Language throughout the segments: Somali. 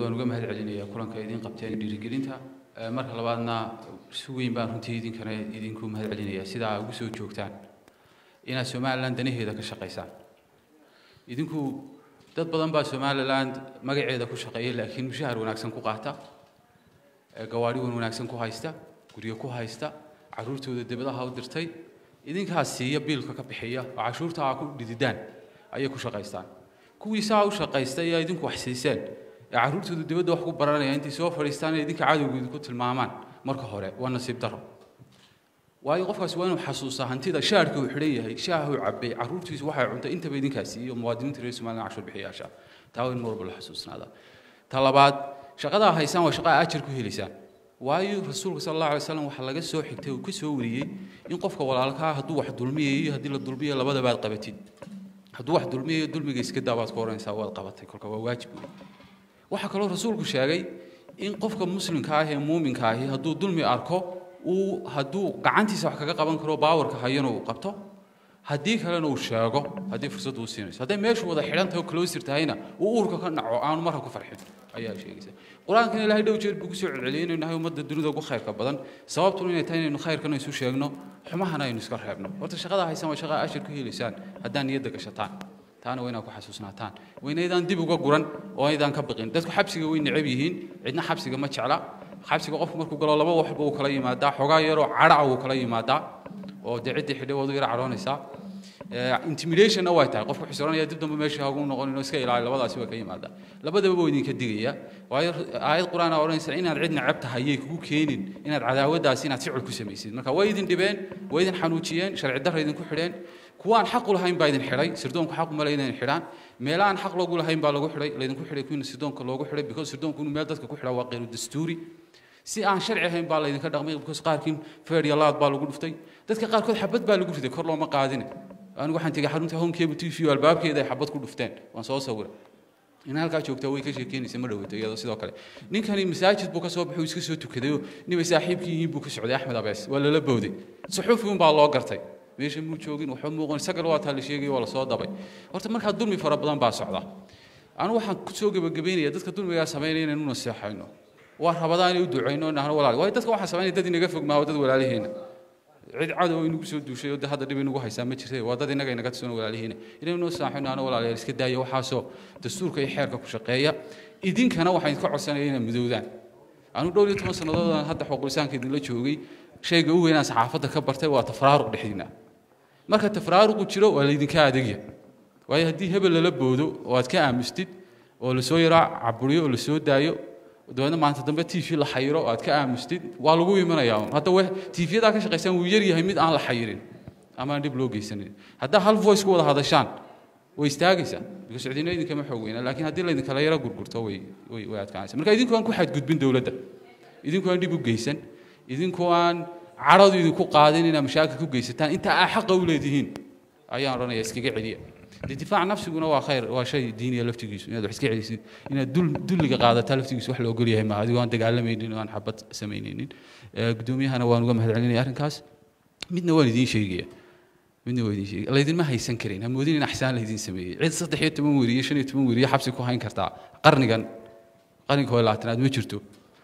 waan uga mahad celinayaa kulanka idiin qabteen dhiirigelinta marka labaadna si weyn baan runtii idinkana idinku mahad celinayaa sidaa ugu soo joogtaan inaad somalilan danaheeda ka shaqaysaan idinku dad badan baa somaliland magaceeda ku shaqeeya laakiin mushahar wanaagsan ku qaata gawaadhi wan wanaagsan ku haysta guryo ku haysta caruurtooda dibadaha u dirtay idinkaas siiya biilka ka bixiya oo cashuurta aa ku dhididaan ayay ku shaqaystaan kuwii saa u shaqaystay ayaa idinku wax siiseen ee caruurtooda dibadda wax ku baranaya intay soo fadhiistaan ee idinka cadowga idinku tilmaamaan marka hore waa nasiib daro waayo qofkaas waa inuu xasuusaa hantida shaarka uu xidhan yahay shaaha uu cabay caruurtiisu waxay cuntay intaba idinkaas siiyo muwaadiniinta reer somaliland cashuur bixiyaasha taa waa in mar walba la xasuusnaada ta labaad shaqadaa haysaan waa shaqaa ajar ku helaysaan waayo rasuulka sal allahu alay wasalam waxaa laga soo xigtay uu ka soo wariyey in qofka walaalkaa hadduu wax dulmiyayo haddii la dulmiyo labadaba aad qabatid hadduu wax dulmiyayo dulmiga iska daa baad ku oranaysaa waad qabatay kolka waa waajib wey waxaa kaloo rasuulku sheegay in qofka muslimka ah ee muuminka ahi hadduu dulmi arko uu hadduu gacantiisa wax kaga qaban karo baawarka hayana uu qabto haddii kalena uu sheego haddii fursaddu u siinayso hadday meeshu wada xidhan tahay oo closer tahayna uu uurka ka naco aanu marka ku farxin ayaa sheegaysa qur-aankana ilaahay dhow jeer buu kusoo celceliyay inaynu nahay ummadda dunida ugu khayrka badan sababtuna inay tahay inaynu khayrkana isu sheegno xumahana aynu iska reebno horta shaqada haysan waa shaqaa ashir ku helaysaan haddaan niyadda gashataan taana waa inaad ku xasuusnaataan waa inaydaan dib uga guran oo aydaan ka baqin dadku xabsiga way necab yihiin cidna xabsiga ma jecla xabsiga qofku markuu galo laba waxba uu kala yimaadaa xogaa yaroo cadhaca uu kala yimaadaa oo dee ciddii xidhay waad u yara cadhoonaysaa intimidationna way tahay qofku xusuranaya dib dambe meesha hagu noqonin oo iska ilaali labadaasi waa ka yimaadaa labadaba buu idinka digaya waayo aayad qur-aan aa odhanaysa inaad cid necab tahay yay kugu keenin inaad cadaawaddaasi inaad ficil ku samaysid marka way idin dhibeen way idin xanuujiyeen sharci darra idinku xidheen kuwaan xaq u lahayn baa idin xidhay sirdoonku xaq uma le inay xidhaan meelahaan xaq loogu lahayn baa lagu xidhay laydinku xidhay kuwiina sirdoonka loogu xidhay because sirdoonku inuu meel dadka ku xidhaa waa qeyru dastuuri si aan sharci ahayn baa laydinka dhaqmay because qaarkii feer iyo laad baa lagu dhuftay dadka qaarkood xabad baa lagu riday kor looma qaadine anigu waxaan tegey xarunta homekeebu t v albaabkeeda ay xabad ku dhufteen waan soo sawiray in halkaa joogtaa way ka sheekeynaysa ma dhaweyto iyadoo sidoo kale ninkani masaajid buu ka soo baxay uu iska soo tukadayoo nimay saaxiibkii yihiin buu ka socday axmed abees waa lala bowday suxuufi un baa loo gartay meesha muu joogin waxba muuqan sagal waa taa la sheegay waa la soo dabay horta markaa dulmi fara badan baa socda anigu waxaan ku soo gebagabeynaya dadka dulmigaa samaynaya inaynu naseexayno waa rabadaan inay u ducayno nahno walaal waayo dadka waxaa samaynaya dad inaga fog maaha dad walaalihiina cid cadow inagu soo duushay oo hadda dhib inagu haysaa ma jirta waa dad inaga inaga tirsan walaalihiina inaynu noo saaxino ana walaalayaal iska daaya waxaasoo dastuurka iyo xeerka ku shaqeeya idinkana waxaan idinka codsanaya inaad midoodaan anu dhowr iyo toban sannadoodaan hadda xuqulisaanka idinla joogay shayga u weynaan saxaafadda ka bartay waa tafraaruq dhexdiina marka tafraaruqu jiro waa laydinka adegya waayo haddii hebel lala boodo oo aad ka aamustid oo lasoo yaraa caburiyo oo lasoo daayo dabeedna maanta dambe t v la xayiro oo aad ka aamustid waa lagu imanayaa hadda w t v-yadaa ka shaqaysaan wuu yar yahay mid aan la xayirin ama aan dhib loo geysanin haddaa hal voice ku wada hadashaan way istaagaysaa because cidina idinkama xoog weyna laakiin haddii laydinkala yaro gurgurto way way way adkaanaysa marka idinku aan ku xadgudbin dowladda idinku aan dhib u geysan idinku aan cadhadu idinku qaadin inaad mashaakil ku geysataan inta aa xaqa u leedihiin ayaan odhanaya iskaga celiya difaac nafsiguna waa khayr waa shay diiniya laftigiisu inaad wax iska celisid inaad dulliga qaadataa laftigiisu wax la ogol yahay maaha adigoo aan dagaalamaynin oo aan xabad samaynaynin guddoomiyahana waan uga mahad celinaya arrinkaas midna waan idiin sheegaya midna waan idiin sheegaya laydinma haysan karin ha moodin in axsaan laydin sameeyey cid saddex iyo toban weriye shan iyo toban weriye xabsi ku hayn kartaa qarnigan qarniga hore labaatanaad ma jirto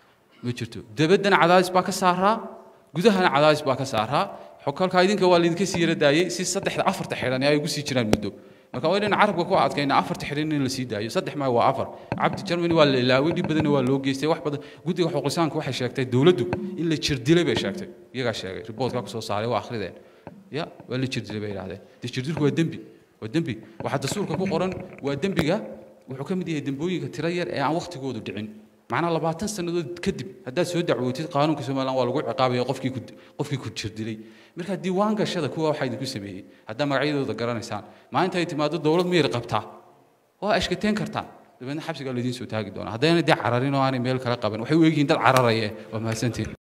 ma jirto dabaddana cadaadis baa ka saaraa gudahana cadaadis baa ka saaraa xokolkaa idinka waa laydinka sii yara daayey si saddexda afarta xidhan ay ugu sii jiraan muddo marka waa inaynu carabka ku adkayna afarta xidhan in la sii daayo saddex maa waa afar cabdi germany waa la ilaaway dhib badanna waa loo geystay wax badan guddiga xuquuqisaanka waxay sheegtay dowladdu in la jirdilay bay sheegtay iyagaa sheegay riboodkaa kusoo saaray waa akhrideen ya waa la jirdilay bay idhahdeen dee jirdilku waa dembi waa dembi waxaa dastuurka ku qoran waa dembiga wuxuu ka mid yahay dembooyinka tiro yar ee aan wakhtigoodu dhicin macnaa labaatan sannadood kadib haddaad soo dacwootid qaanuunka somaliland waa lagu ciqaabaya qofkii ku qofkii ku jirdilay marka diiwaan gashada kuwa waxaa idinku sameeyey haddaa magacyadooda garanaysaan maalinta ay timaado dowlad miyir qabtaa waa ashkateen kartaa dabeedna xabsigaa laydiin soo taagi doonaa haddayna dee cararin oo aanay meel kala qaban waxay u egyihiin dad cararaya waa mahadsantiin